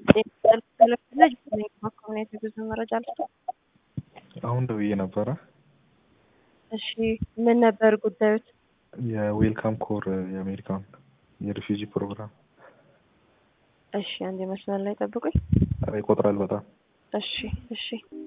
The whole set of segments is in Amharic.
ኮሚኒቲ ብዙ መረጃ አልሰጠም። አሁን ደውዬ ነበረ። እሺ ምን ነበር ጉዳዮት? የዌልካም ኮር የአሜሪካን የሪፊውጂ ፕሮግራም እሺ አንድ መስመር ላይ ጠብቁኝ። ይቆጥራል በጣም እሺ እሺ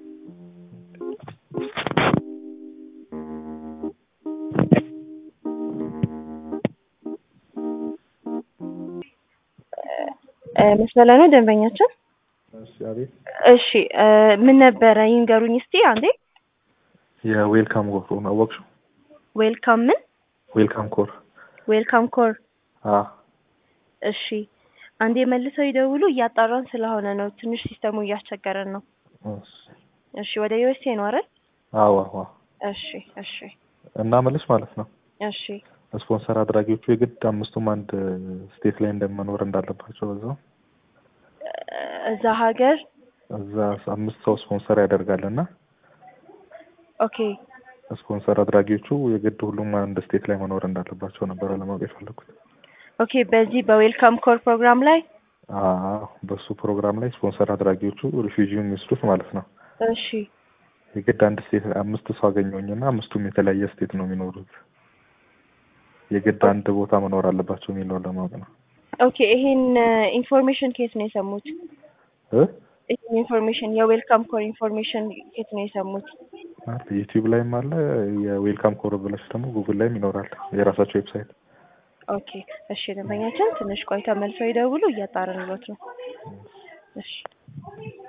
መስመር ላይ ነው ደንበኛችን። እሺ አቤት። እሺ ምን ነበረ ይንገሩኝ እስቲ አንዴ። የዌልካም ኮር ነው አወቅሽው? ዌልካም ምን ዌልካም ኮር ዌልካም ኮር አ እሺ አንዴ መልሰው ይደውሉ። እያጣራን ስለሆነ ነው ትንሽ ሲስተሙ እያስቸገረን ነው። እሺ እሺ ወደ ዩኤስኤ ነው አይደል? አዎ አዎ። እሺ እሺ እና መልስ ማለት ነው እሺ ስፖንሰር አድራጊዎቹ የግድ አምስቱም አንድ ስቴት ላይ እንደመኖር እንዳለባቸው በዛው እዛ ሀገር እዛ አምስት ሰው ስፖንሰር ያደርጋል እና ኦኬ ስፖንሰር አድራጊዎቹ የግድ ሁሉም አንድ ስቴት ላይ መኖር እንዳለባቸው ነበረ ለማወቅ የፈለኩት። ኦኬ በዚህ በዌልካም ኮር ፕሮግራም ላይ አዎ በሱ ፕሮግራም ላይ ስፖንሰር አድራጊዎቹ ሪፊውጂ የሚወስዱት ማለት ነው እሺ የግድ አንድ ስቴት አምስት ሰው አገኘሁኝና አምስቱም የተለያየ ስቴት ነው የሚኖሩት። የግድ አንድ ቦታ መኖር አለባቸው የሚለውን ለማወቅ ነው። ኦኬ ይሄን ኢንፎርሜሽን ከየት ነው የሰሙት? እ ይሄን ኢንፎርሜሽን የዌልካም ኮር ኢንፎርሜሽን ከየት ነው የሰሙት? ማለት ዩቲዩብ ላይም አለ የዌልካም ኮር ብለሽ ደግሞ ጉግል ላይም ይኖራል የራሳቸው ዌብሳይት። ኦኬ እሺ ደንበኛችን ትንሽ ቆይታ መልሰው ይደውሉ፣ እያጣራንሎት ነው። እሺ